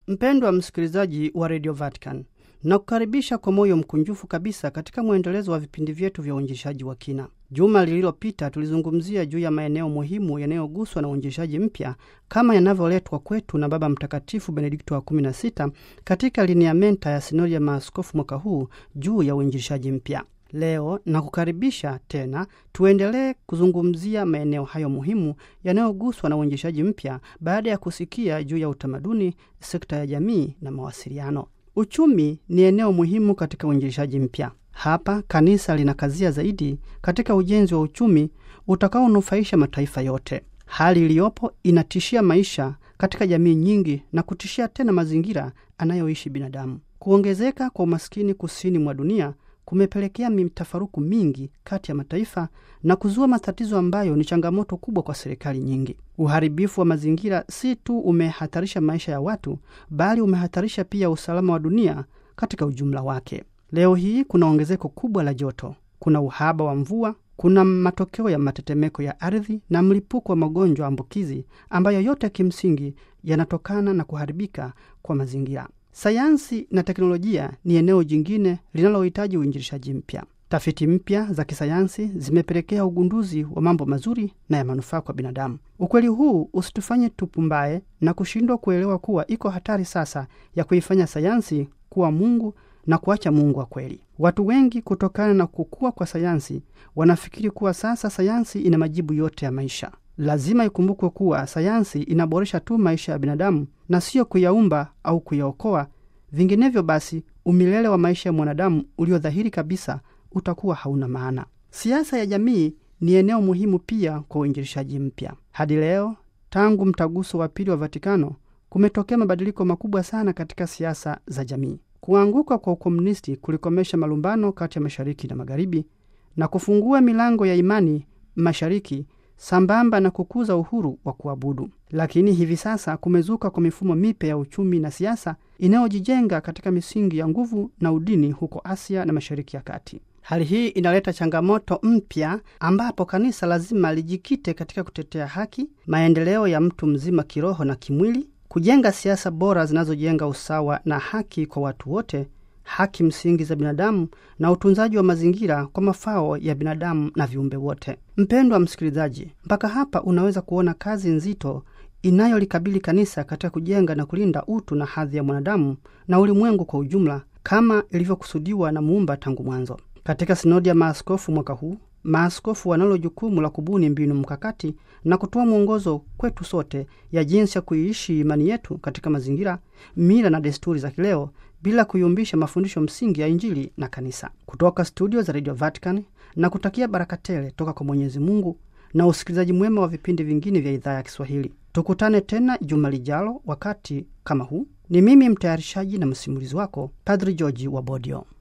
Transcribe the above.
Mpendwa msikilizaji wa redio Vatican, nakukaribisha kwa moyo mkunjufu kabisa katika mwendelezo wa vipindi vyetu vya uinjilishaji wa kina. Juma lililopita tulizungumzia juu ya maeneo muhimu yanayoguswa na uinjilishaji mpya kama yanavyoletwa kwetu na Baba Mtakatifu Benedikto wa 16 katika lineamenta ya sinodi ya maaskofu mwaka huu juu ya uinjilishaji mpya. Leo nakukaribisha tena tuendelee kuzungumzia maeneo hayo muhimu yanayoguswa na uinjilishaji mpya baada ya kusikia juu ya utamaduni, sekta ya jamii na mawasiliano. Uchumi ni eneo muhimu katika uinjilishaji mpya. Hapa kanisa linakazia zaidi katika ujenzi wa uchumi utakaonufaisha mataifa yote. Hali iliyopo inatishia maisha katika jamii nyingi na kutishia tena mazingira anayoishi binadamu. Kuongezeka kwa umaskini kusini mwa dunia kumepelekea mitafaruku mingi kati ya mataifa na kuzua matatizo ambayo ni changamoto kubwa kwa serikali nyingi. Uharibifu wa mazingira si tu umehatarisha maisha ya watu, bali umehatarisha pia usalama wa dunia katika ujumla wake. Leo hii kuna ongezeko kubwa la joto, kuna uhaba wa mvua, kuna matokeo ya matetemeko ya ardhi na mlipuko wa magonjwa ambukizi ambayo yote kimsingi yanatokana na kuharibika kwa mazingira. Sayansi na teknolojia ni eneo jingine linalohitaji uinjilishaji mpya. Tafiti mpya za kisayansi zimepelekea ugunduzi wa mambo mazuri na ya manufaa kwa binadamu. Ukweli huu usitufanye tupumbaye na kushindwa kuelewa kuwa iko hatari sasa ya kuifanya sayansi kuwa Mungu na kuacha Mungu wa kweli. Watu wengi, kutokana na kukua kwa sayansi, wanafikiri kuwa sasa sayansi ina majibu yote ya maisha. Lazima ikumbukwe kuwa sayansi inaboresha tu maisha ya binadamu na siyo kuyaumba au kuyaokoa. Vinginevyo basi, umilele wa maisha ya mwanadamu ulio dhahiri kabisa utakuwa hauna maana. Siasa ya jamii ni eneo muhimu pia kwa uinjilishaji mpya. Hadi leo, tangu mtaguso wa pili wa Vatikano, kumetokea mabadiliko makubwa sana katika siasa za jamii. Kuanguka kwa ukomunisti kulikomesha malumbano kati ya mashariki na magharibi na kufungua milango ya imani mashariki sambamba na kukuza uhuru wa kuabudu. Lakini hivi sasa kumezuka kwa mifumo mipya ya uchumi na siasa inayojijenga katika misingi ya nguvu na udini huko Asia na Mashariki ya Kati. Hali hii inaleta changamoto mpya ambapo kanisa lazima lijikite katika kutetea haki, maendeleo ya mtu mzima kiroho na kimwili, kujenga siasa bora zinazojenga usawa na haki kwa watu wote, haki msingi za binadamu na utunzaji wa mazingira kwa mafao ya binadamu na viumbe wote. Mpendwa msikilizaji, mpaka hapa unaweza kuona kazi nzito inayolikabili kanisa katika kujenga na kulinda utu na hadhi ya mwanadamu na ulimwengu kwa ujumla kama ilivyokusudiwa na Muumba tangu mwanzo. Katika sinodi ya maaskofu mwaka huu, maaskofu wanalo jukumu la kubuni mbinu mkakati na kutoa mwongozo kwetu sote ya jinsi ya kuiishi imani yetu katika mazingira, mila na desturi za kileo bila kuyumbisha mafundisho msingi ya Injili na kanisa. Kutoka studio za Radio Vatican na kutakia baraka tele toka kwa Mwenyezi Mungu na usikilizaji mwema wa vipindi vingine vya idhaa ya Kiswahili. Tukutane tena juma lijalo wakati kama huu. Ni mimi mtayarishaji na msimulizi wako Padri Georgi wa Bodio.